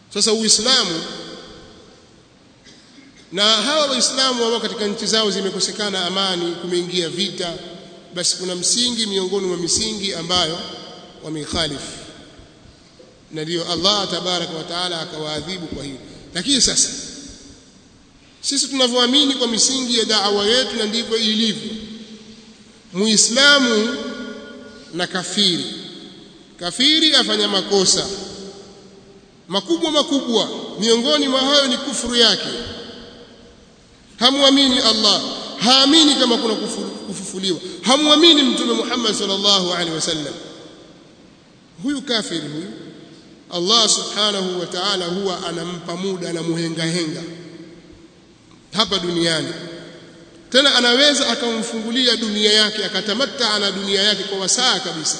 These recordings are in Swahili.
sasa uislamu na hawa waislamu ambao katika nchi zao zimekosekana amani kumeingia vita basi kuna msingi miongoni mwa misingi ambayo wameikhalifu na ndio Allah tabaraka wa taala akawaadhibu kwa hiyo lakini sasa sisi tunavyoamini kwa misingi ya da'wa yetu na ndivyo ilivyo muislamu na kafiri kafiri afanya makosa makubwa makubwa miongoni mwa hayo ni kufuru yake hamwamini Allah haamini kama kuna kufufuliwa hamwamini mtume Muhammad sallallahu alaihi wasallam huyu kafiri huyu Allah subhanahu wa ta'ala huwa anampa muda na muhenga henga hapa duniani tena anaweza akamfungulia dunia yake akatamatta na dunia yake kwa wasaa kabisa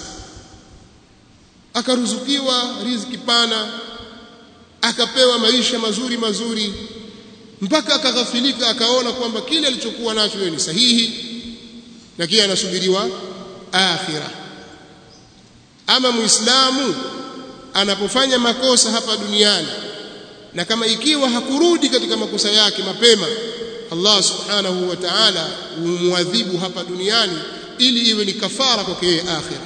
akaruzukiwa riziki pana akapewa maisha mazuri mazuri mpaka akaghafilika akaona kwamba kile alichokuwa nacho ni sahihi lakini anasubiriwa akhira ama muislamu anapofanya makosa hapa duniani na kama ikiwa hakurudi katika makosa yake mapema Allah subhanahu wa ta'ala humwadhibu hapa duniani ili iwe ni kafara kwake akhira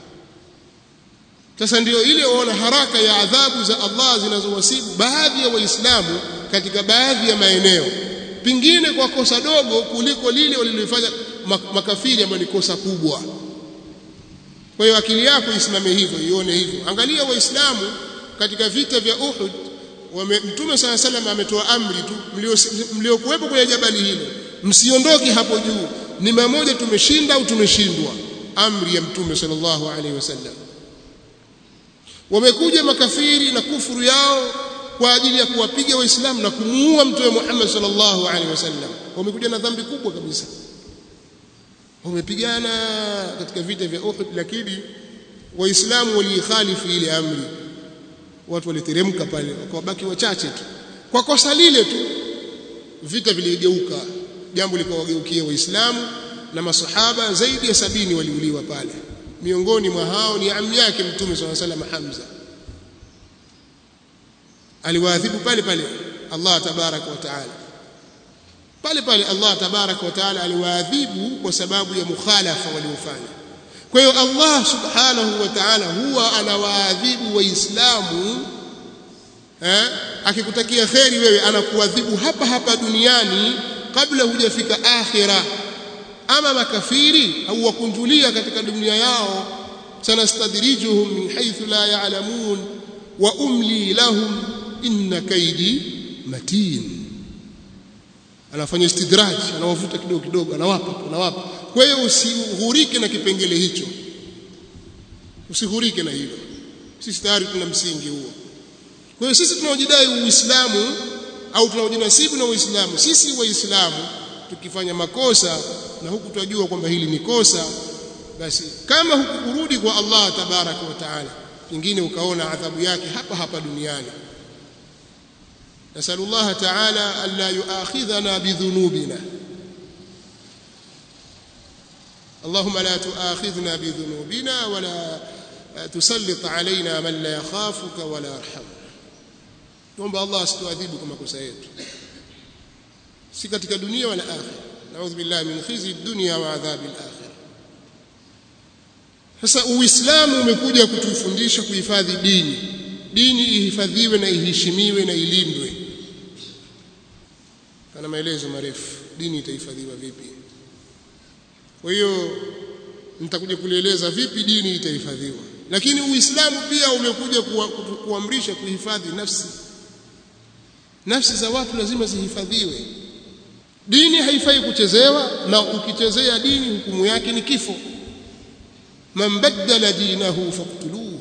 sasa ndio ile waona haraka ya adhabu za Allah zinazowasibu baadhi ya waislamu katika baadhi ya maeneo pingine kwa kosa dogo kuliko lile walilofanya makafiri ambayo ni kosa kubwa kwa hiyo akili yako isimame hivyo ione hivyo angalia waislamu katika vita vya Uhud wame, mtume sala salam ametoa amri tu mliokuwepo kwenye jabali hilo msiondoki hapo juu ni mamoja tumeshinda au tumeshindwa amri ya mtume sallallahu alaihi wasallam wamekuja makafiri na kufuru yao kwa ajili ya kuwapiga waislamu na kumuua mtume Muhammad sallallahu alaihi wasallam wamekuja na dhambi kubwa kabisa wamepigana katika vita vya Uhud lakini waislamu waliikhalifu ile amri watu waliteremka pale wakawabaki wachache tu kwa kosa lile tu vita viligeuka jambo likawageukia waislamu na masahaba zaidi ya sabini waliuliwa pale miongoni mwa hao ni ammi yake mtume swalla salam Hamza aliwaadhibu pale pale Allah tabaraka wa taala pale pale Allah tabaraka wa taala aliwaadhibu kwa sababu ya mukhalafa waliofanya kwa hiyo Allah subhanahu wa ta'ala huwa anawaadhibu waislamu eh akikutakia kheri wewe anakuadhibu hapa hapa duniani kabla hujafika akhira ama makafiri au wakunjulia katika dunia yao sanastadrijuhum min haythu la ya'lamun wa umli lahum inna kaidi matin anafanya istidraj anawavuta kidogo kidogo anawapa anawapa kwa hiyo usighurike na kipengele hicho usighurike na hilo sisi tayari tuna msingi huo kwa hiyo sisi tunaojidai uislamu au tunaojinasibu na uislamu sisi waislamu tukifanya makosa na huku tunajua kwamba hili ni kosa basi kama hukurudi kwa Allah tabaraka wa taala pengine ukaona adhabu yake hapa hapa duniani نسأل الله تعالى ألا يؤاخذنا بذنوبنا اللهم لا تؤاخذنا بذنوبنا ولا تسلط علينا من لا يخافك ولا يرحمنا نomba Allah asituadhibu kwa makosa yetu si katika dunia wala akhira naudhu billahi min khizi dunya wa adhabi al-akhirah sasa uislamu umekuja kutufundisha kuhifadhi dini dini ihifadhiwe na iheshimiwe na ilindwe kana maelezo marefu dini itahifadhiwa vipi kwa hiyo nitakuja kulieleza vipi dini itahifadhiwa lakini uislamu pia umekuja kuamrisha kuhifadhi nafsi nafsi za watu lazima zihifadhiwe dini haifai kuchezewa na ukichezea dini hukumu yake ni kifo man baddala dinahu faqtuluhu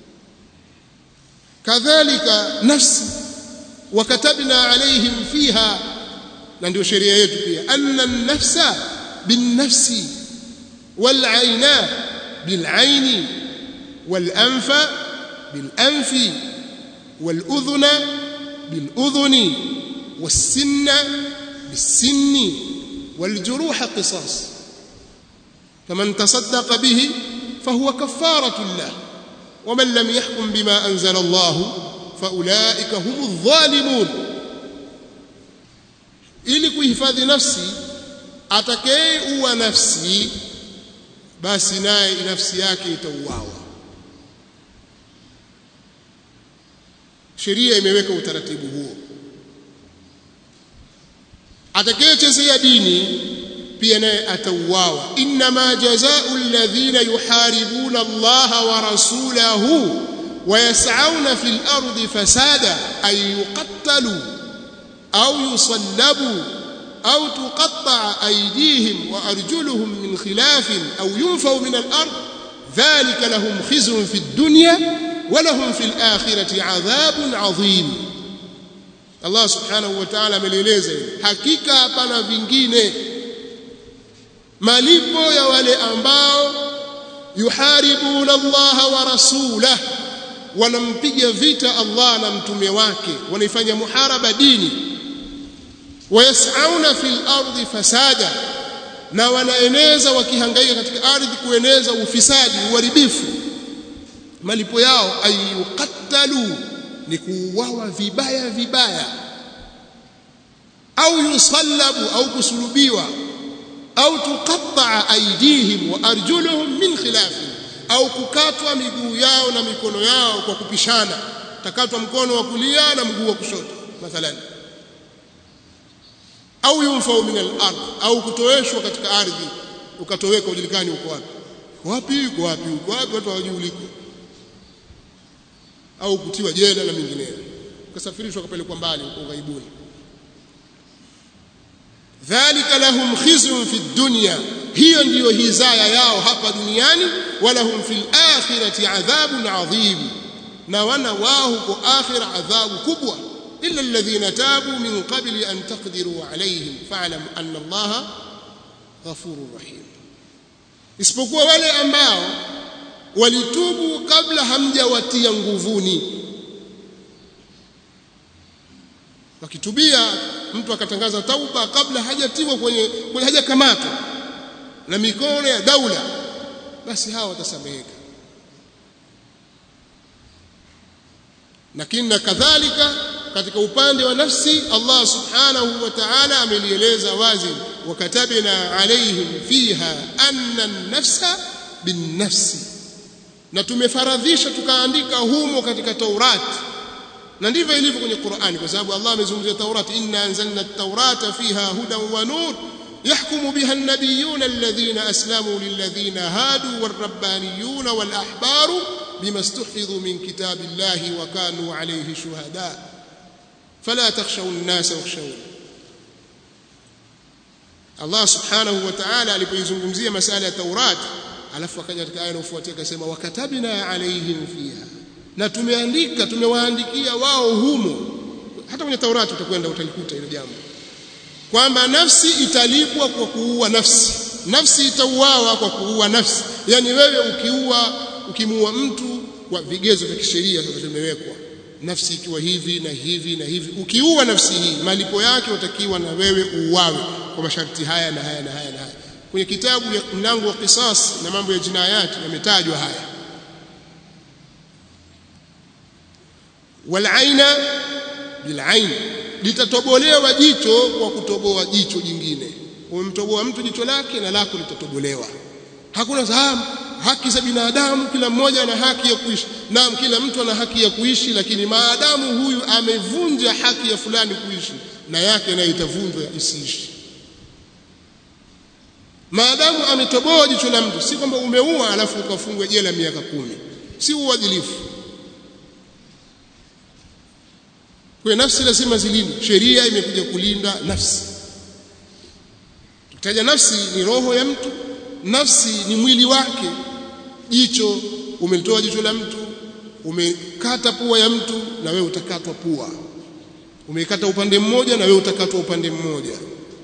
kadhalika nafsi wakatabna alaihim fiha na ndio sheria yetu pia anna an-nafsa bin-nafsi wal-ayna bil-ayni wal-anfa bil-anfi wal-udhuna bil-udhuni was-sinna bis-sinni wal-juruha qisas faman tasaddaqa bihi fahuwa kafaratu lahu ومن لم يحكم بما أنزل الله faulaika humu dhalimun ili kuhifadhi nafsi atakayeuwa nafsi basi naye nafsi yake itauawa sheria imeweka utaratibu huo atakayechezea dini pia naye atauawa inma jazaa'u alladhina yuharibuna allaha wa rasulahu ويسعون في الأرض فسادا أن يقتلوا أو يصلبوا أو تقطع أيديهم وأرجلهم من خلاف أو ينفوا من الأرض ذلك لهم خزي في الدنيا ولهم في الآخرة عذاب عظيم الله سبحانه وتعالى amelieleza hakika hapana vingine malipo ya wale ambao yuharibuna Allah wa rasulahu wanampiga vita Allah na mtume wake wanaifanya muharaba dini wayasauna fil ardi fasada na wanaeneza wakihangaika katika ardhi kueneza ufisadi uharibifu malipo yao ayuqattalu ni kuuawa vibaya vibaya au yusallabu au kusulubiwa au tuqatta'a aydihim wa arjuluhum min khilafin au kukatwa miguu yao na mikono yao kwa kupishana takatwa mkono wa kulia na mguu wa kushoto mathalan au yunfau min al-ard au kutoeshwa katika ardhi ukatoweka ujulikani uko wapi wapi uko wapi uko wapi watu hawajui uliko au kutiwa jela na mingineyo ukasafirishwa kapelekwa mbali uko ghaibuni dhalika lahum khizyun fi dunya hiyo ndiyo hizaya yao hapa duniani walahum fil akhirati adhabun adhim na wana wao huko akhira adhabu kubwa illa alladhina tabu min qabli an taqdiru alayhim fa'lam anna allaha ghafurur rahim isipokuwa wale ambao walitubu kabla hamjawatia nguvuni wakitubia mtu akatangaza tauba kabla hajatiwa kwenye, kwenye hajakamatwa na mikono ya daula basi hawa watasameheka lakini na kadhalika katika upande wa nafsi Allah subhanahu wa ta'ala amelieleza wazi wakatabna alaihim fiha anna an-nafsa bin-nafsi na tumefaradhisha tukaandika humo katika Taurati na ndivyo ilivyo kwenye Qur'ani kwa sababu Allah amezungumzia Taurati inna anzalna at-taurata fiha hudan wa nur يحكم بها النبيون الذين أسلموا للذين هادوا والربانيون والأحبار بما استحفظوا من كتاب الله وكانوا عليه شهداء فلا تخشوا الناس واخشون Allah subhanahu wa ta'ala alipoizungumzia masala ya Taurat alafu akaja katika aya inayofuatia akasema wakatabna alaihim fiha na tumeandika tumewaandikia wao humo hata kwenye Taurati utakwenda utalikuta hilo jambo kwamba nafsi italipwa kwa kuua nafsi nafsi itauawa kwa kuua nafsi yani wewe ukiua ukimuua mtu kwa vigezo vya kisheria sasa vimewekwa nafsi ikiwa hivi na hivi na hivi ukiua nafsi hii malipo yake utakiwa na wewe uuawe kwa masharti haya na haya na haya na haya kwenye kitabu ya mlango wa qisas na mambo ya jinayati yametajwa haya walaina bilain litatobolewa jicho kwa kutoboa jicho jingine umemtoboa mtu jicho lake na lako litatobolewa hakuna sahamu haki za binadamu kila mmoja ana haki ya kuishi naam kila mtu ana haki ya kuishi lakini maadamu huyu amevunja haki ya fulani kuishi na yake nayo itavunjwa isiishi maadamu ametoboa jicho la mtu si kwamba umeua alafu ukafungwa jela miaka kumi si uadilifu kwa nafsi lazima zilindwe sheria imekuja kulinda nafsi tukitaja nafsi ni roho ya mtu nafsi ni mwili wake jicho umelitoa jicho la mtu umekata pua ya mtu na wewe utakatwa pua umekata upande mmoja na wewe utakatwa upande mmoja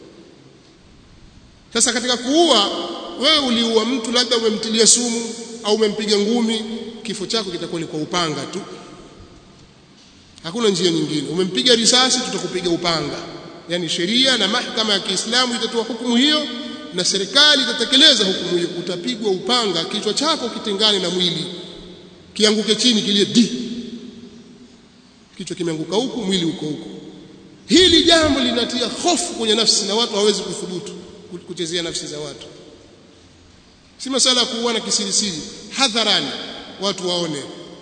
sasa katika kuua wewe uliua mtu labda umemtilia sumu au umempiga ngumi kifo chako kitakuwa ni kwa upanga tu hakuna njia nyingine umempiga risasi tutakupiga upanga yani sheria na mahakama ya Kiislamu itatoa hukumu hiyo na serikali itatekeleza hukumu hiyo utapigwa upanga kichwa chako kitengane na mwili kianguke chini kilie di kichwa kimeanguka huku mwili uko huku hili jambo linatia hofu kwenye nafsi na watu hawezi kuthubutu kuchezea nafsi za watu si masala ya kuuana kisirisiri hadharani watu waone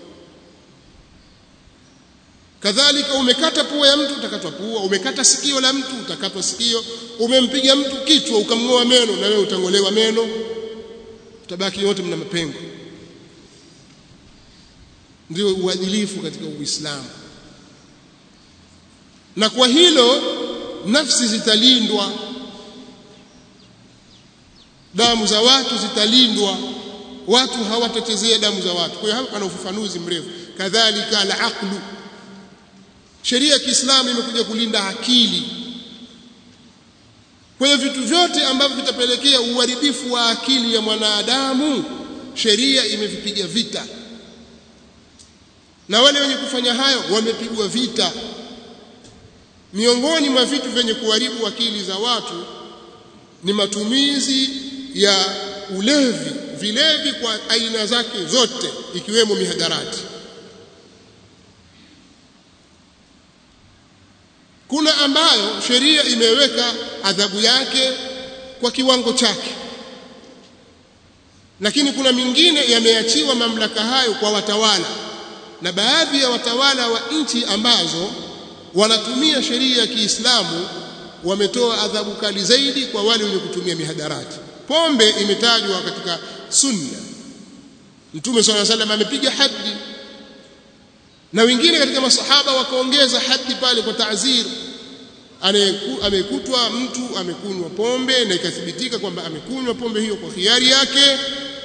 kadhalika umekata pua ya mtu utakatwa pua umekata sikio la mtu utakatwa sikio umempiga mtu kichwa ukamng'oa meno na wewe utangolewa meno utabaki wote mna mapengo ndio uadilifu katika Uislamu na kwa hilo nafsi zitalindwa damu za watu zitalindwa watu hawatachezea damu za watu kwa hiyo hapa pana ufafanuzi mrefu kadhalika al-aqlu sheria ya Kiislamu imekuja kulinda akili kwa hiyo vitu vyote ambavyo vitapelekea uharibifu wa akili ya mwanadamu sheria imevipiga vita na wale wenye kufanya hayo wamepigwa vita miongoni mwa vitu vyenye kuharibu akili za watu ni matumizi ya ulevi vilevi kwa aina zake zote ikiwemo mihadarati kuna ambayo sheria imeweka adhabu yake kwa kiwango chake lakini kuna mingine yameachiwa mamlaka hayo kwa watawala na baadhi ya watawala wa nchi ambazo wanatumia sheria ya Kiislamu wametoa adhabu kali zaidi kwa wale wenye kutumia mihadarati pombe imetajwa katika sunna Mtume صلى الله عليه وسلم amepiga hadi na wengine katika masahaba wakaongeza hadi pale kwa ta'zir amekutwa mtu amekunywa pombe na ikathibitika kwamba amekunywa pombe hiyo kwa hiari yake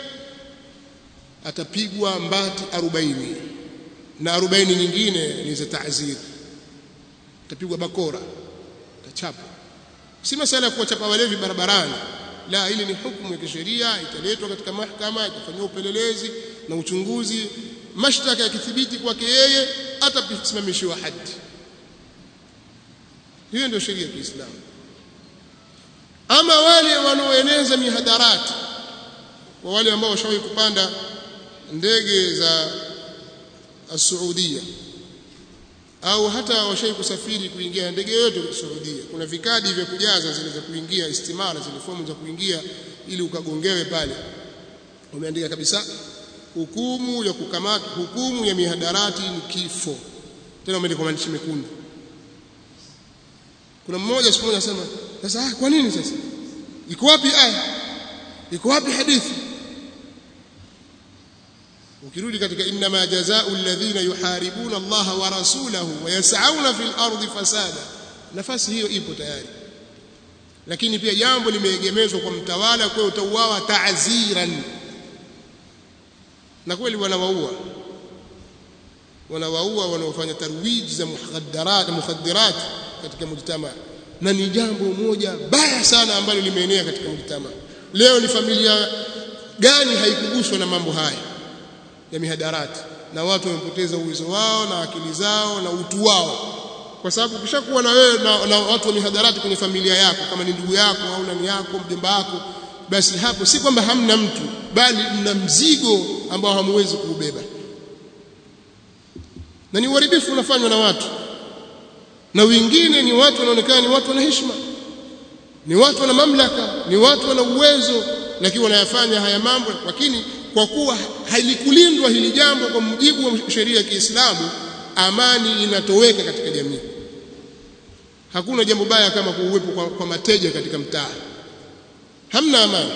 atapigwa mbati 40 na 40 nyingine ni za ta'zir atapigwa bakora atachapa si masala ya kuwachapa walevi barabarani la hili ni hukumu ya kisheria italetwa katika mahakama itafanywa upelelezi na uchunguzi mashtaka yakithibiti kwake yeye atasimamishiwa hadi hiyo ndio sheria ya Kiislamu ama wale wanaoeneza mihadarati kwa wale ambao washawahi kupanda ndege za Saudia au hata washawahi kusafiri kuingia ndege yote Saudia kuna vikadi vya kujaza zile za kuingia istimara zile fomu za kuingia ili ukagongewe pale umeandika kabisa hukumu ya kukamata hukumu ya mihadarati ni kifo tena umeandika kwa maandishi mekundu kuna mmoja siku moja anasema sasa ah, kwa nini sasa iko wapi aya iko wapi hadithi ukirudi katika inma jazaa'u alladhina yuharibuna Allah wa rasulahu wa yas'auna fil ardi fasada nafasi hiyo ipo tayari lakini pia jambo limeegemezwa kwa mtawala kwa utauawa ta'ziran na kweli wanawaua wanawaua wanaofanya tarwiji za mukhaddarat mukhaddirat katika mujtama na ni jambo moja baya sana ambalo limeenea katika mujtama leo ni familia gani haikuguswa na mambo haya ya mihadarati na watu wamepoteza uwezo wao na akili zao na utu wao kwa sababu ukishakuwa na wewe na, na watu wa mihadarati kwenye familia yako kama ni ndugu yako au nani yako mjomba wako basi hapo si kwamba hamna mtu bali mna mzigo ambao hamuwezi kuubeba na ni uharibifu unafanywa na watu na wengine ni watu wanaonekana ni watu wana heshima ni watu wana mamlaka ni watu wana uwezo lakini wanayafanya haya mambo lakini kwa kuwa halikulindwa hili jambo kwa mujibu wa sheria ya Kiislamu amani inatoweka katika jamii hakuna jambo baya kama kuuwepo kwa, kwa mateja katika mtaa hamna amani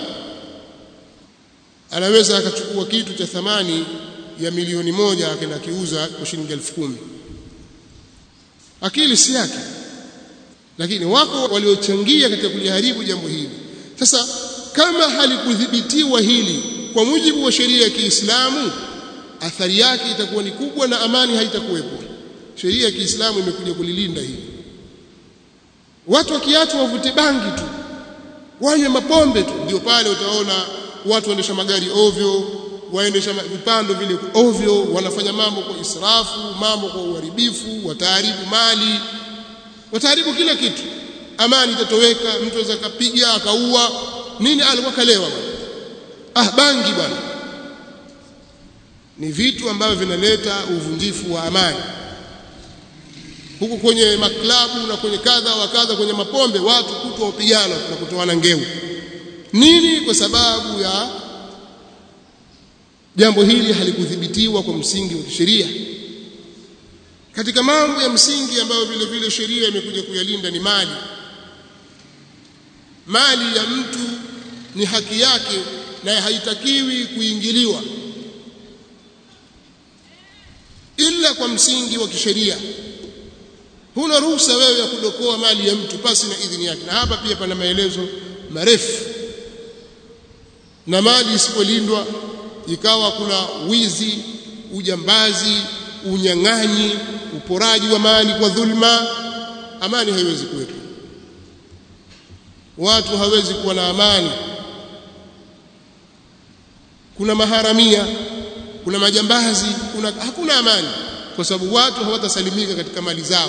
anaweza akachukua kitu cha thamani ya milioni moja akaenda kiuza kwa shilingi elfu kumi akili si yake lakini wako waliochangia katika kuliharibu jambo hili sasa kama halikudhibitiwa hili kwa mujibu wa sheria ya Kiislamu athari yake itakuwa ni kubwa na amani haitakuwepo sheria ya Kiislamu imekuja kulilinda hili watu wakiachwa wavute bangi tu wanywe mapombe tu ndio pale utaona watu waendesha magari ovyo waendesha vipando vile ovyo wanafanya mambo kwa israfu mambo kwa uharibifu wataharibu mali wataharibu kila kitu amani itatoweka mtu anaweza kapiga akaua nini alikuwa kalewa bwana ah bangi bwana ni vitu ambavyo vinaleta uvunjifu wa amani huku kwenye maklabu na kwenye kadha wa kadha kwenye mapombe watu kutwa upigana na kutoana ngeu nini kwa sababu ya jambo hili halikudhibitiwa kwa msingi wa kisheria katika mambo ya msingi ambayo vile vile sheria imekuja kuyalinda ni mali mali ya mtu ni haki yake na haitakiwi kuingiliwa ila kwa msingi wa kisheria huna ruhusa wewe ya kudokoa mali ya mtu pasi na idhini yake na hapa pia pana maelezo marefu na mali isipolindwa ikawa kuna wizi ujambazi unyang'anyi uporaji wa mali kwa dhulma amani haiwezi kuwepo watu hawezi kuwa na amani kuna maharamia kuna majambazi kuna hakuna amani kwa sababu watu hawatasalimika katika mali zao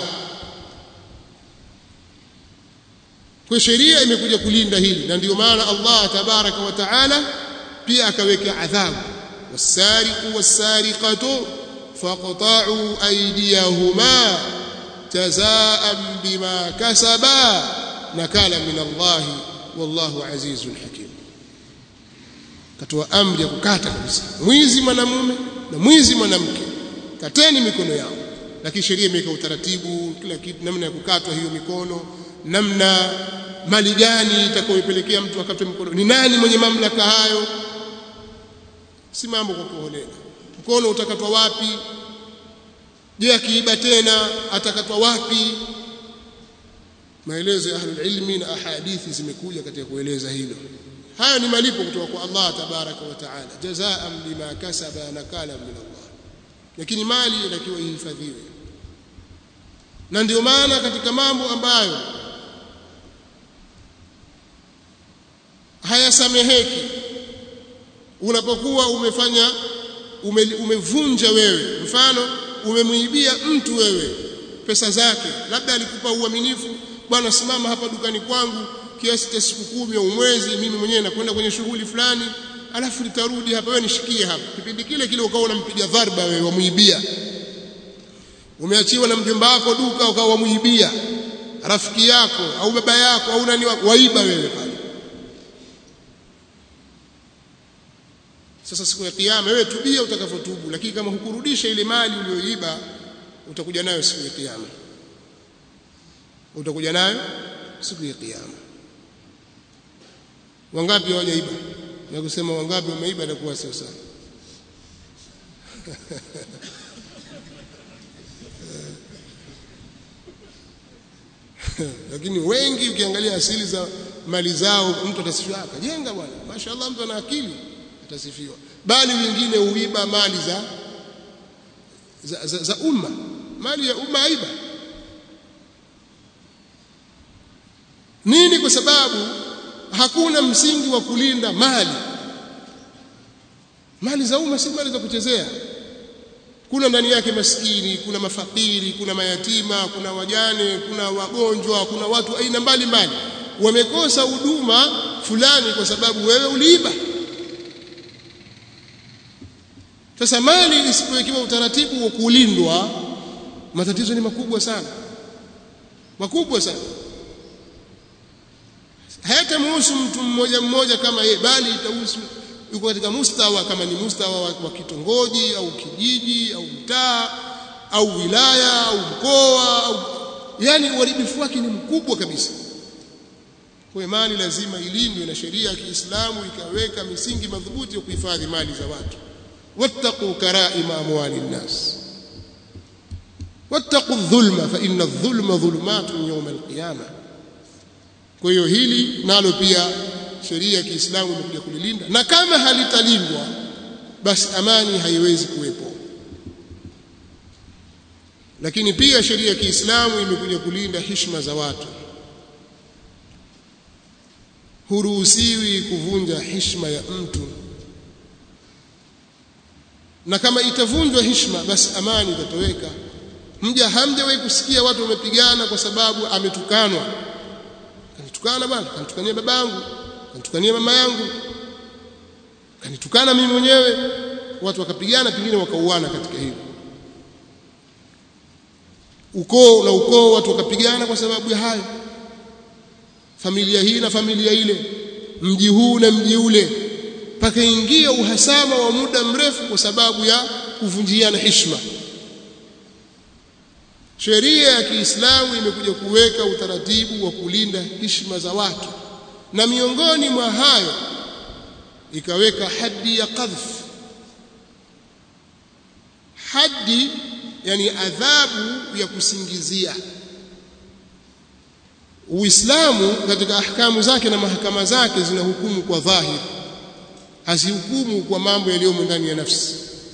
kwa sheria imekuja kulinda hili na ndio maana Allah tabaraka wa taala pia akaweka adhabu wasariqu wasariqatu faqta'u aydiyahuma jazaan bima kasaba nakala min Allah wallahu azizun hakim katoa amri ya kukata kabisa mwizi mwanamume na mwizi mwanamke kateni mikono yao lakini sheria imeweka utaratibu kila kitu namna ya kukatwa hiyo mikono namna mali gani itakayopelekea mtu akatwe mkono ni nani mwenye mamlaka hayo si mambo kwa kuholela mkono utakatwa wapi je akiiba tena atakatwa wapi maelezo ya ahlul ilmi na ahadithi zimekuja katika kueleza hilo haya ni malipo kutoka kwa Allah tabaraka wa taala jazaan bima kasaba nakala min Allah lakini mali inatakiwa ihifadhiwe na ndio maana katika mambo ambayo hayasameheki unapokuwa umefanya ume, umevunja wewe mfano umemwibia mtu wewe pesa zake labda alikupa uaminifu bwana simama hapa dukani kwangu kiasi cha siku kumi au mwezi mimi mwenyewe nakwenda kwenye shughuli fulani alafu nitarudi hapa wewe nishikie hapa kipindi kile kile ukawa unampiga dharba wewe wamuibia umeachiwa na mjomba wako duka ukawa wamuibia rafiki yako au baba yako au nani waiba wewe pale sasa siku ya kiyama wewe tubia utakavyotubu lakini kama hukurudisha ile mali uliyoiba utakuja nayo siku ya kiyama utakuja nayo siku ya kiyama wangapi hawajaiba na kusema wangapi wameiba itakuwa sio sana lakini wengi ukiangalia asili za mali zao mtu atasifiwa akajenga bwana mashaallah mtu ana akili atasifiwa bali wengine huiba mali za za, za, za umma mali ya umma aiba nini kwa sababu hakuna msingi wa kulinda mali mali za umma si mali za kuchezea kuna ndani yake maskini kuna mafakiri kuna mayatima kuna wajane kuna wagonjwa kuna watu aina mbalimbali wamekosa huduma fulani kwa sababu wewe uliiba sasa mali isipowekewa utaratibu wa kulindwa matatizo ni makubwa sana makubwa sana hayatamhusu mtu mmoja mmoja kama yeye bali itahusu yuko katika mustawa kama ni mustawa wa, wa kitongoji au kijiji au mtaa au wilaya au mkoa au yani uharibifu wake ni mkubwa kabisa kwa mali lazima ilindwe na sheria ya Kiislamu ikaweka misingi madhubuti ya kuhifadhi mali za watu wattaqu karaima amwali nnas wattaqu dhulma fa inna dhulma dhulumatun yawm alqiyama kwa hiyo hili nalo pia sheria ya Kiislamu imekuja kulilinda na kama halitalindwa basi amani haiwezi kuwepo lakini pia sheria ya Kiislamu imekuja kulinda heshima za watu huruhusiwi kuvunja heshima ya mtu na kama itavunjwa heshima basi amani itatoweka mja hamjawahi kusikia watu wamepigana kwa sababu ametukanwa kanitukana bwana kanitukania babangu kanitukania mama yangu kanitukana mimi mwenyewe watu wakapigana pengine wakauana katika hilo ukoo na ukoo watu wakapigana kwa sababu ya hayo familia hii na familia ile mji huu na mji ule pakaingia uhasama wa muda mrefu kwa sababu ya kuvunjiana heshima sheria ya Kiislamu imekuja kuweka utaratibu wa kulinda heshima za watu na miongoni mwa hayo ikaweka hadi ya qadhf hadi yani adhabu ya kusingizia Uislamu katika ahkamu zake na mahakama zake zinahukumu kwa dhahiri hazihukumu kwa mambo yaliyomo ndani ya nafsi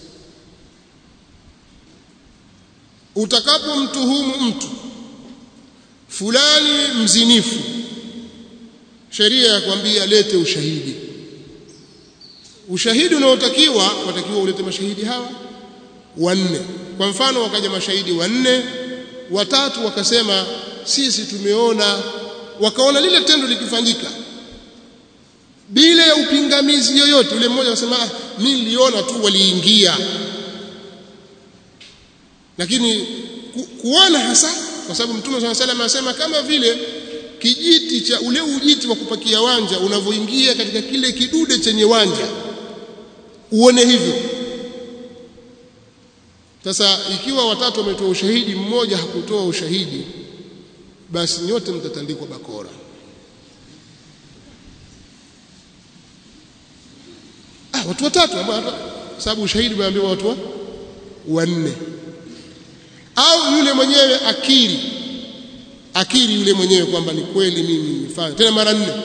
utakapomtuhumu mtu fulani mzinifu sheria ya kwambia lete ushahidi ushahidi unaotakiwa watakiwa ulete mashahidi hawa wanne kwa mfano wakaja mashahidi wanne watatu wakasema sisi tumeona wakaona lile tendo likifanyika bila ya upingamizi yoyote yule mmoja akasema ah, mimi niliona tu waliingia lakini ku, kuona hasa kwa sababu mtume swalla salam anasema kama vile kijiti cha ule ujiti wa kupakia wanja unavyoingia katika kile kidude chenye wanja uone hivyo sasa ikiwa watatu wametoa ushahidi mmoja hakutoa ushahidi basi nyote mtatandikwa bakora ah watu watatu ambao sababu ushahidi umeambiwa watu wanne au yule mwenyewe akiri akiri yule mwenyewe kwamba ni kweli mimi nilifanya tena mara nne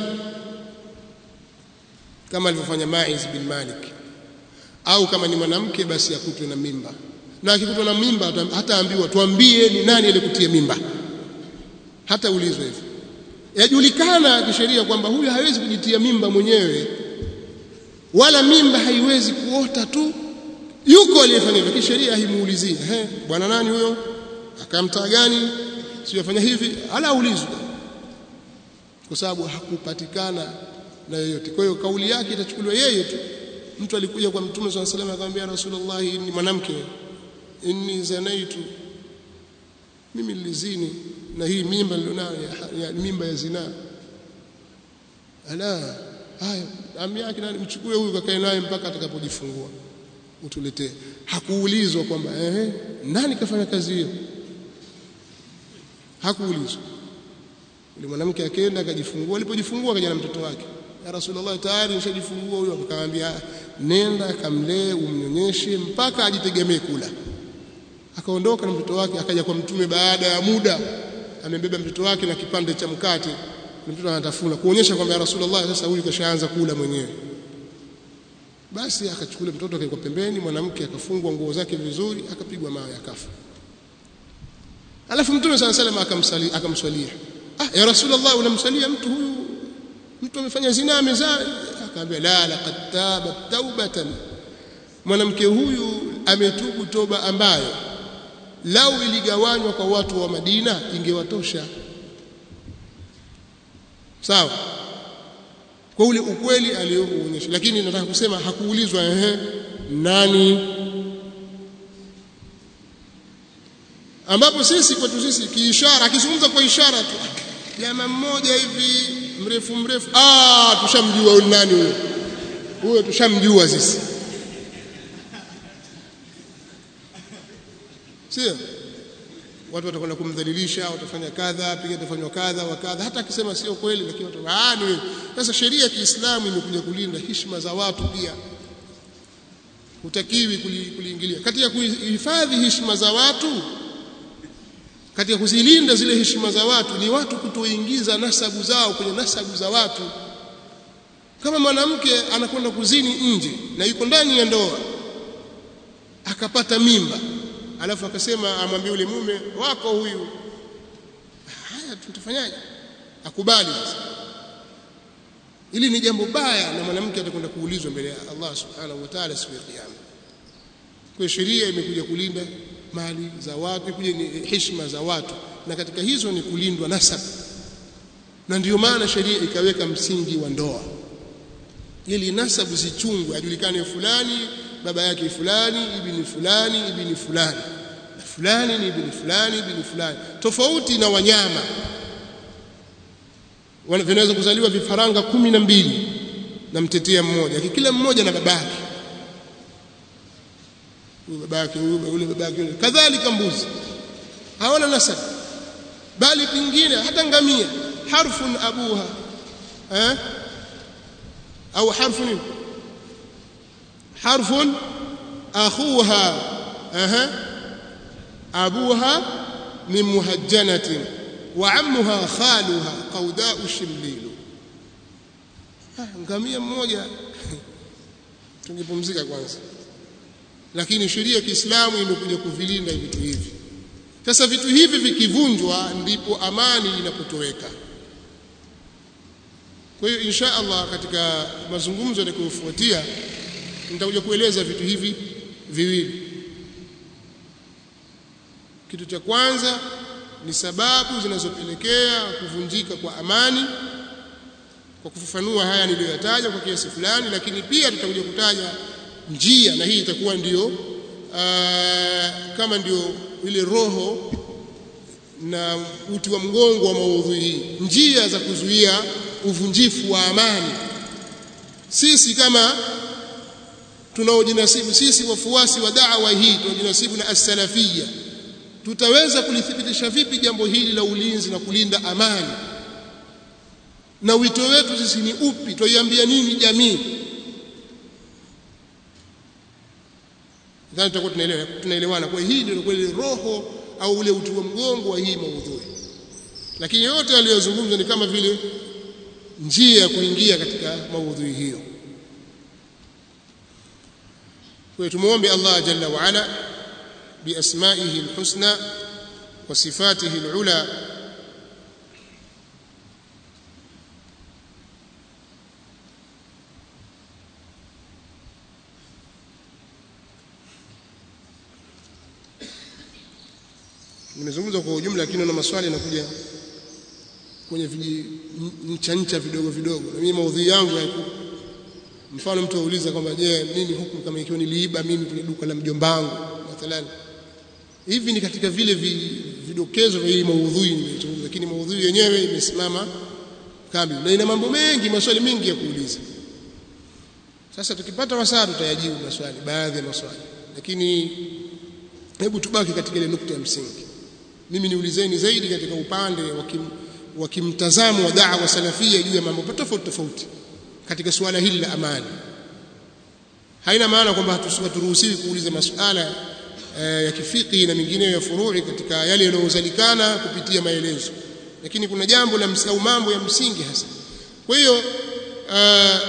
kama alivyofanya Maiz bin Malik au kama ni mwanamke basi akutwe na mimba na akikutwa na mimba hataambiwa tuambie ni nani aliyekutia mimba hata ulizwe hivyo yajulikana kisheria kwamba huyu hawezi kujitia mimba mwenyewe wala mimba haiwezi kuota tu yuko aliyefanya hivyo kisheria himuulizii eh bwana nani huyo akamtaa gani siyafanya hivi ala ulizwe kwa sababu hakupatikana na yoyote kwa hiyo kauli yake itachukuliwa yeye tu mtu alikuja kwa mtume swalla salam akamwambia rasulullah ni mwanamke inni zanaitu mimi nilizini na hii mimba nilionayo ya, ya mimba ya zinaa ala haya ami yake nani mchukue huyu kakae naye mpaka atakapojifungua utuletee hakuulizwa kwamba ehe nani kafanya kazi hiyo hakuulizwa yule mwanamke akaenda akajifungua alipojifungua akaja na mtoto wake ya rasulullah tayari nishajifungua huyo akamwambia nenda kamlee umnyonyeshe mpaka ajitegemee kula akaondoka na mtoto wake akaja kwa mtume baada ya muda amebeba mtoto wake na kipande cha mkate mtoto anatafuna kuonyesha kwamba ya rasulullah sasa huyu kashaanza kula mwenyewe basi akachukua mtoto akaekwa pembeni mwanamke akafungwa nguo zake vizuri akapigwa mawe akafa alafu mtume sala salam akamsali akamswalia ah ya rasulullah unamsalia mtu huyu mtu amefanya zina amezaa akamwambia la laqad taba taubatan mwanamke huyu ametubu toba ambayo lau iligawanywa kwa watu wa Madina ingewatosha sawa kwa ule ukweli aliyoonyesha lakini nataka kusema hakuulizwa ehe nani ambapo sisi kwetu sisi kiishara akizungumza kwa ishara tu jamaa mmoja hivi mrefu mrefu ah tushamjua huyo nani huyo huyo tushamjua sisi sio watu watakwenda kumdhalilisha watafanya kadha piga tafanywa kadha wa kadha hata akisema sio kweli lakini watu ah ni sasa sheria ya Kiislamu imekuja kulinda heshima za watu pia hutakiwi kuliingilia katika kuhifadhi heshima za watu katika kuzilinda zile heshima za watu ni watu kutoingiza nasabu zao kwenye nasabu za watu kama mwanamke anakwenda kuzini nje na yuko ndani ya ndoa akapata mimba alafu akasema amwambie yule mume wako huyu haya tutafanyaje akubali sasa ili ni jambo baya na mwanamke atakwenda kuulizwa mbele ya Allah subhanahu wa ta'ala siku ya kiyama kwa sheria imekuja kulinda mali za watu kuja ni heshima za watu na katika hizo ni kulindwa nasab na ndiyo maana sheria ikaweka msingi wa ndoa ili nasabu zichungwe ajulikane fulani baba yake fulani ibni fulani ibni fulani fulani ni ibn fulani ibn fulani tofauti na wanyama vinaweza kuzaliwa vifaranga kumi na mbili na mtetea mmoja kila mmoja na babake huyu babake yule babake yule kadhalika mbuzi hawana nasab bali pingine hata ngamia harfun abuha eh au harfu nini harfun akhuha aha abuha min muhajjanatin wa ammuha khaluha qaudau shimlilu ngamia mmoja tungepumzika kwanza lakini sheria ya Kiislamu imekuja kuvilinda vitu hivi sasa vitu hivi vikivunjwa ndipo amani inapotoweka kwa hiyo insha Allah katika mazungumzo yatakayofuatia nitakuja kueleza vitu hivi viwili kitu cha kwanza ni sababu zinazopelekea kuvunjika kwa amani kwa kufafanua haya niliyoyataja kwa kiasi fulani lakini pia tutakuja kutaja njia na hii itakuwa ndio aa, kama ndio ile roho na uti wa mgongo wa maudhui hii njia za kuzuia uvunjifu wa amani sisi kama tunaojinasibu sisi wafuasi wa da'wa hii tunaojinasibu na as-salafiyya tutaweza kulithibitisha vipi jambo hili la ulinzi na kulinda amani na wito wetu sisi ni upi tuiambia nini jamii nadhani tutakuwa tunaelewa tunaelewana kwa hii ndio kweli roho au ule uti wa mgongo wa hii maudhui lakini yote aliyozungumza ni kama vile njia ya kuingia katika maudhui hiyo kwa tumuombe Allah jalla wa ala biasmaihi alhusna wa sifatihi alula nimezungumza kwa ujumla lakini na maswali yanakuja kwenye viji ncha ncha vidogo vidogo na mimi maudhui yangu ya mfano mtu auliza kwamba je nini hukumu kama ikiwa niliiba mimi kwenye duka la mjombangu mathalan hivi ni katika vile vidokezo vya hii maudhui nimezungumza lakini maudhui yenyewe imesimama kamili na ina mambo mengi maswali mengi ya kuuliza sasa tukipata wasaa tutayajibu maswali baadhi ya maswali lakini hebu tubaki katika ile nukta ya msingi mimi niulizeni zaidi katika upande wa kimtazamo wa da'wa salafia juu ya mambo tofauti tofauti katika suala hili la amani haina maana kwamba haturuhusiwi kuuliza masuala e, ya kifiki na mengineyo ya furui katika yale yanayozalikana kupitia maelezo lakini kuna jambo la au mambo ya msingi hasa kwa hiyo uh,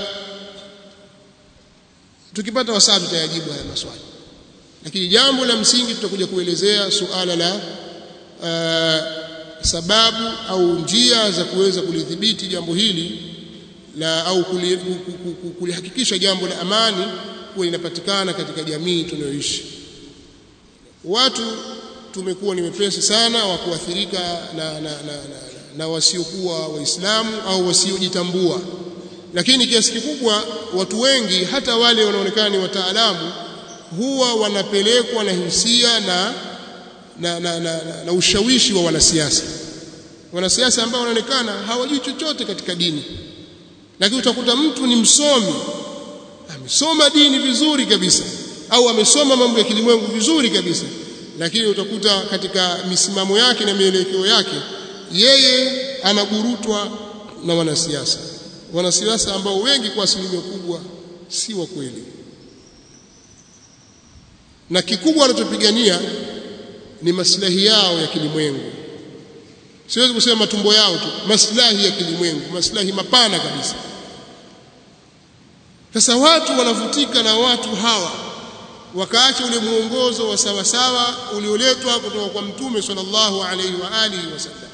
tukipata wasaa tutayajibu haya maswali lakini jambo la msingi tutakuja kuelezea suala la uh, sababu au njia za kuweza kulidhibiti jambo hili la au kulihakikisha jambo la amani kuwa linapatikana katika jamii tunayoishi watu tumekuwa ni wepesi sana wa kuathirika na, na, na, na, na wasiokuwa waislamu au wasiojitambua lakini kiasi kikubwa watu wengi hata wale wanaonekana ni wataalamu huwa wanapelekwa na hisia na na, na, na, na, na ushawishi wa wanasiasa wanasiasa ambao wanaonekana hawajui chochote katika dini lakini utakuta mtu ni msomi amesoma dini vizuri kabisa au amesoma mambo ya kilimwengu vizuri kabisa lakini utakuta katika misimamo yake na mielekeo yake yeye anaburutwa na wanasiasa wanasiasa ambao wengi kwa asilimia kubwa si wa kweli na kikubwa wanachopigania ni maslahi yao ya kilimwengu siwezi kusema matumbo yao tu maslahi ya kilimwengu maslahi mapana kabisa sasa watu wanavutika na watu hawa wakaacha ule muongozo wa sawa sawa ulioletwa kutoka kwa mtume sallallahu alaihi wa alihi wasallam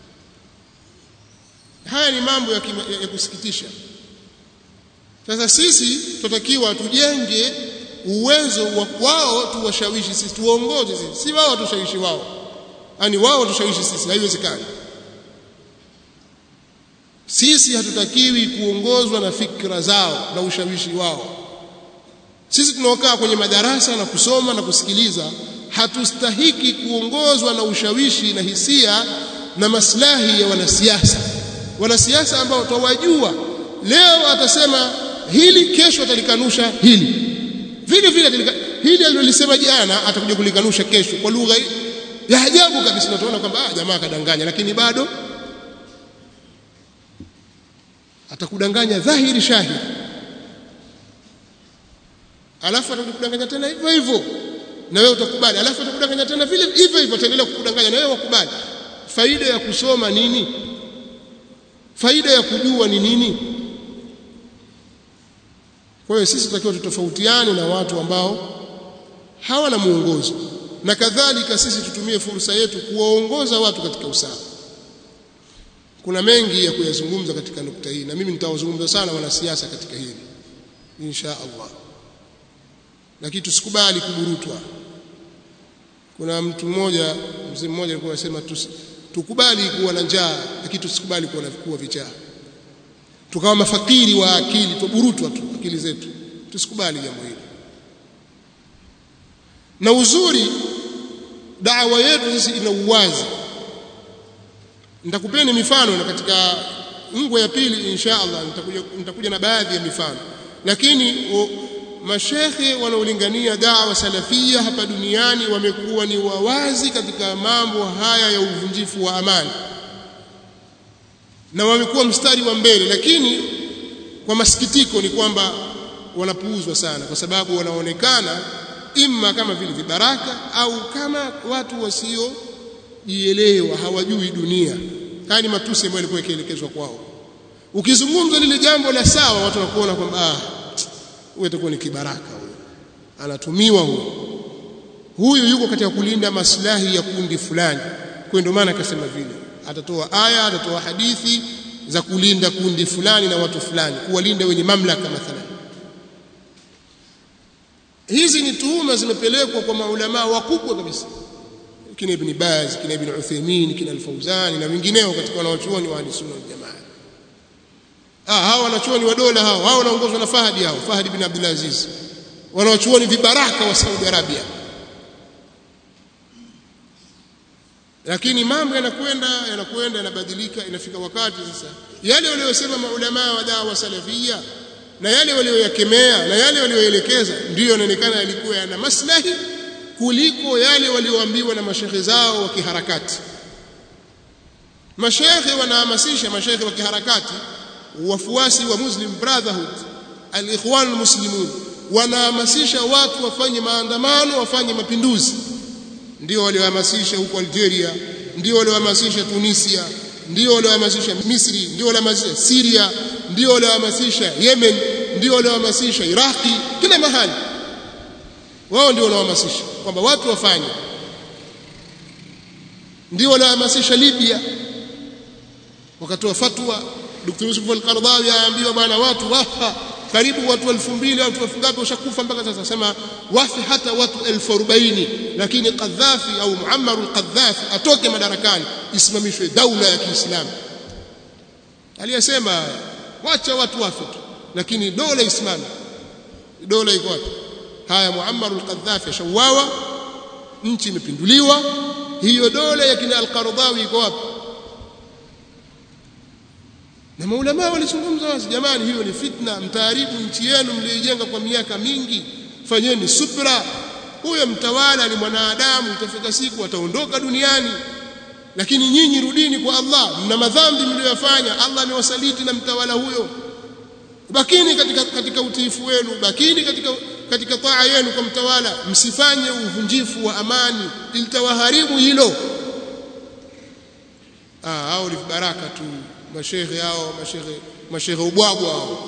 haya ni mambo ya, kima, ya, ya kusikitisha sasa sisi tunatakiwa tujenge uwezo wa wao tuwashawishi sisi tuongoze sisi si wao tushawishi wao yani wao tushawishi sisi haiwezekani sisi hatutakiwi kuongozwa na fikra zao na ushawishi wao sisi tunaokaa kwenye madarasa na kusoma na kusikiliza hatustahiki kuongozwa na ushawishi na hisia na maslahi ya wanasiasa wanasiasa ambao twawajua leo atasema hili kesho atalikanusha hili vile vile atalika, hili alilolisema jana atakuja kulikanusha kesho kwa lugha ya ajabu kabisa na tunaona kwamba ah, jamaa kadanganya lakini bado atakudanganya dhahiri shahiri alafu atakudanganya tena hivyo hivyo na wewe utakubali alafu atakudanganya tena vile hivyo hivyo ataendelea kukudanganya na wewe wakubali faida ya kusoma nini faida ya kujua ni nini kwa hiyo sisi tutakiwa tutofautiane na watu ambao hawana muongozo na kadhalika sisi tutumie fursa yetu kuwaongoza watu katika usawa kuna mengi ya kuyazungumza katika nukta hii na mimi nitawazungumza sana wanasiasa katika hili insha Allah lakini tusikubali kuburutwa kuna mtu mmoja mzee mmoja alikuwa anasema tukubali kuwa na njaa lakini tusikubali kuwa na kuwa vichaa tukawa mafakiri wa akili tuburutwa tu akili zetu tusikubali jambo hili na uzuri dawa yetu sisi ina uwazi nitakupeni mifano na katika ngwe ya pili insha Allah nitakuja nitakuja na baadhi ya mifano lakini mashekhe wanaolingania dawa salafia hapa duniani wamekuwa ni wawazi katika mambo haya ya uvunjifu wa amani na wamekuwa mstari wa mbele lakini kwa masikitiko ni kwamba wanapuuzwa sana kwa sababu wanaonekana imma kama vile vibaraka au kama watu wasiojielewa hawajui dunia haya ni matusi ambayo yalikuwa yakielekezwa kwao ukizungumza lile jambo la sawa watu wanakuona kwamba ah huyu atakuwa ni kibaraka huyu anatumiwa huyu huyu yuko katika kulinda maslahi ya kundi fulani kwa ndio maana akasema vile atatoa aya atatoa hadithi za kulinda kundi fulani na watu fulani kuwalinda wenye mamlaka mathalan hizi ni tuhuma zimepelekwa kwa maulama wakubwa kabisa kina ibn Baz kina ibn Uthaymeen kina al-Fawzan na wengineo katika wanaochuoni wa ahli sunna wal jamaa ah hawa wanachuoni wa dola hao hao wanaongozwa na Fahdi hao Fahdi bin Abdul Aziz wanaochuoni vibaraka wa Saudi Arabia lakini mambo yanakwenda yanakwenda yanabadilika inafika wakati sasa yale waliyosema maulama wa dawa salafia na yale walioyakemea na yale walioelekeza ndiyo yanaonekana yalikuwa yana maslahi kuliko yale walioambiwa na mashekhe zao wa kiharakati mashekhe wanahamasisha mashekhe wa kiharakati wafuasi wa Muslim Brotherhood al-Ikhwan al-Muslimun wanahamasisha watu wafanye maandamano wafanye mapinduzi ndio waliohamasisha huko Algeria ndio waliohamasisha Tunisia ndio waliohamasisha Misri ndio waliohamasisha Syria ndio waliohamasisha Yemen ndio waliohamasisha Iraki kila mahali wao ndio wanaohamasisha kwamba watu wafanye ndio waliohamasisha Libya wakatoa fatwa Dr. Yusuf al-Qaradawi aambiwa bwana watu wafa karibu watu 2000 au watu ngapi washakufa mpaka sasa sema wafi hata watu 1040 lakini Qaddafi au Muammar al-Qaddafi atoke madarakani isimamishwe daula ya Kiislamu aliyesema wacha watu wafe tu lakini dola isimame dola iko wapi haya Muammar al-Qaddafi ashauawa nchi imepinduliwa hiyo dola ya kina al-Qaradawi iko wapi na maulama walizungumza wazi jamani hiyo ni fitna mtaharibu nchi yenu mlioijenga kwa miaka mingi fanyeni subra huyo mtawala ni mwanadamu itafika siku ataondoka duniani lakini nyinyi rudini kwa Allah mna madhambi mliyofanya Allah amewasaliti na mtawala huyo bakini katika katika utiifu wenu bakini katika katika taa yenu kwa mtawala msifanye uvunjifu wa amani ilitawaharibu hilo ah hao ni baraka tu mashehe hao mashehe mashehe ubwabwa hao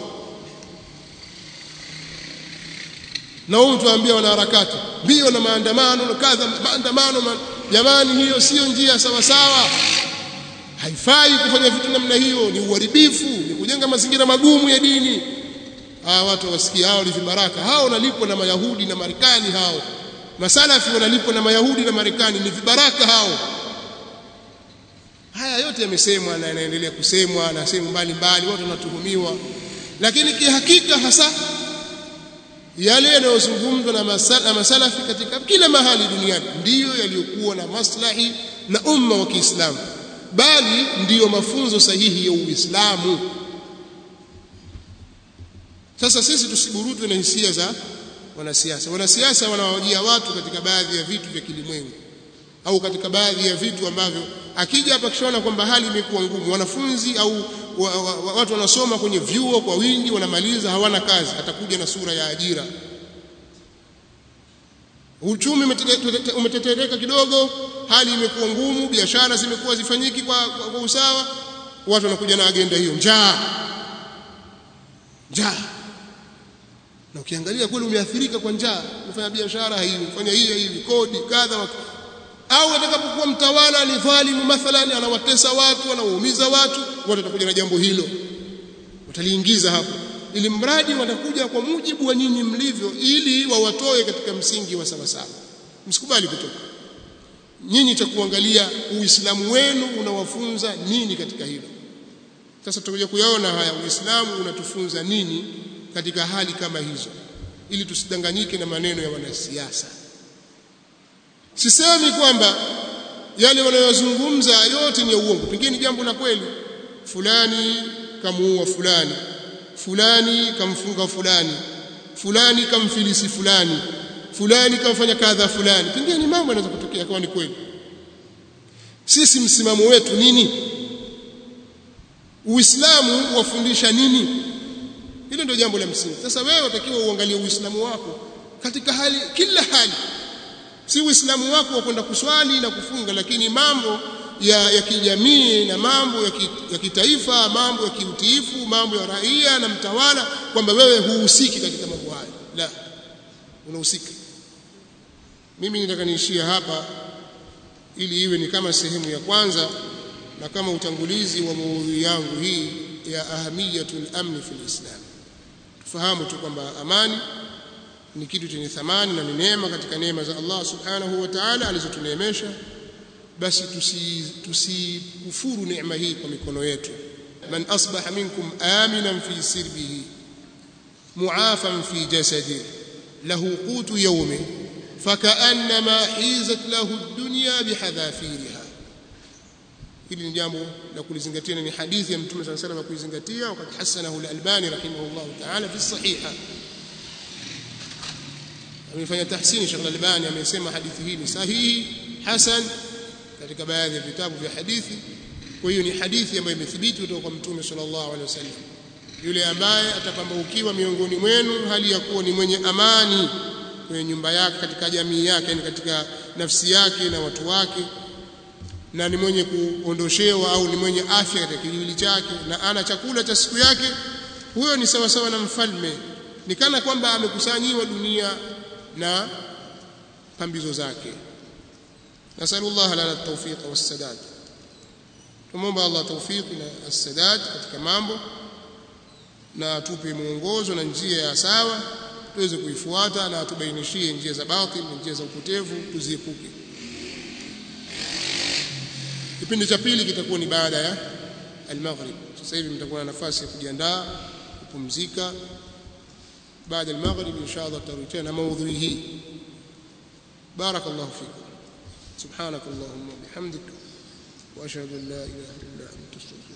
na huyu tuambia wanaharakati mbio na maandamano na kadha maandamano ma... jamani hiyo sio njia sawa sawa haifai kufanya vitu namna hiyo ni uharibifu ni kujenga mazingira magumu ya dini hawa watu wasikia hao ni vibaraka hao wanalipwa na mayahudi na marekani hao masalafi wanalipwa na mayahudi na marekani ni vibaraka hao haya yote yamesemwa na yanaendelea kusemwa na sehemu mbalimbali watu wanatuhumiwa lakini kihakika hasa yale yanayozungumzwa na masala, masalafi katika kila mahali duniani ndiyo yaliyokuwa na maslahi na umma wa Kiislamu bali ndiyo mafunzo sahihi ya Uislamu sasa sisi tusiburutwe na hisia za wanasiasa wanasiasa wanawajia watu katika baadhi ya vitu vya kilimwengu au katika baadhi ya vitu ambavyo akija hapa kishaona kwamba hali imekuwa ngumu wanafunzi au wa, wa, wa, watu wanasoma kwenye vyuo kwa wingi wanamaliza hawana kazi atakuja na sura ya ajira uchumi umetetereka kidogo hali imekuwa ngumu biashara zimekuwa zifanyiki kwa, kwa, kwa usawa watu wanakuja na agenda hiyo njaa njaa na ukiangalia kweli umeathirika kwa njaa kufanya biashara hivi kufanya hii hivi kodi kadha au atakapokuwa mtawala ni dhalimu mathalan anawatesa watu anawaumiza watu watu watakuja na jambo hilo wataliingiza hapo ili mradi watakuja kwa mujibu wa nyinyi mlivyo ili wawatoe katika msingi wa sawasawa msikubali kutoka nyinyi cha kuangalia uislamu wenu unawafunza nini katika hilo sasa tutakuja kuyaona haya uislamu unatufunza nini katika hali kama hizo ili tusidanganyike na maneno ya wanasiasa sisemi kwamba yale wanayozungumza yote ni ya uongo pengine jambo la kweli fulani kamuua fulani fulani kamfunga fulani fulani kamfilisi fulani fulani kamfanya kadha fulani pengine ni mambo yanaweza kutokea kama ni kweli sisi msimamo wetu nini uislamu wafundisha nini hilo ndio jambo la msingi sasa wewe utakiwa uangalie uislamu wako katika hali kila hali si uislamu wako wa kwenda kuswali na kufunga lakini mambo ya, ya kijamii na mambo ya, ki, ya kitaifa mambo ya kiutiifu mambo ya raia na mtawala kwamba wewe huhusiki katika mambo hayo la unahusika mimi nitaka niishia hapa ili iwe ni kama sehemu ya kwanza na kama utangulizi wa maudhui yangu hii ya ahamiyatul amni fil islam tufahamu tu kwamba amani ni kitu chenye thamani na ni neema katika neema za Allah subhanahu wa ta'ala alizotuneemesha basi tusikufuru tusi neema hii kwa mikono yetu man asbaha minkum aminan fi sirbihi muafan fi jasadi lahu qutu yawmi fakaannama hizat lahu ad-dunya bihadhafiriha hili ni jambo la kulizingatia ni hadithi ya mtume صلى الله عليه وسلم kuizingatia wakati hasanahu al-albani rahimahullah ta'ala fi sahiha amefanya tahsini Sheikh Al-Albani amesema hadithi hii ni sahihi hasan katika baadhi ya vitabu vya hadithi kwa hiyo ni hadithi ambayo imethibiti kutoka kwa mtume sallallahu alaihi wasallam yule ambaye atapambaukiwa miongoni mwenu hali ya kuwa ni mwenye amani kwenye nyumba yake katika jamii yake yani katika nafsi yake na watu wake na ni mwenye kuondoshewa au ni mwenye afya katika kiwili chake na ana chakula cha siku yake huyo ni sawa sawa na mfalme ni kana kwamba amekusanyiwa dunia na pambizo zake nasallallahu lana at-tawfiq was-sadad tumomba Allah tawfiq na as-sadad katika mambo na atupe mwongozo na njia ya sawa tuweze kuifuata na atubainishie njia za batil na njia za upotevu tuziepuke kipindi cha pili kitakuwa ni baada ya al-maghrib sasa hivi mtakuwa na nafasi ya kujiandaa kupumzika baada ya al-maghrib inshallah tutarudi tena maudhui hii barakallahu fikum subhanak allahumma bihamdik wa ashhadu an la ilaha illa anta astaghfiruka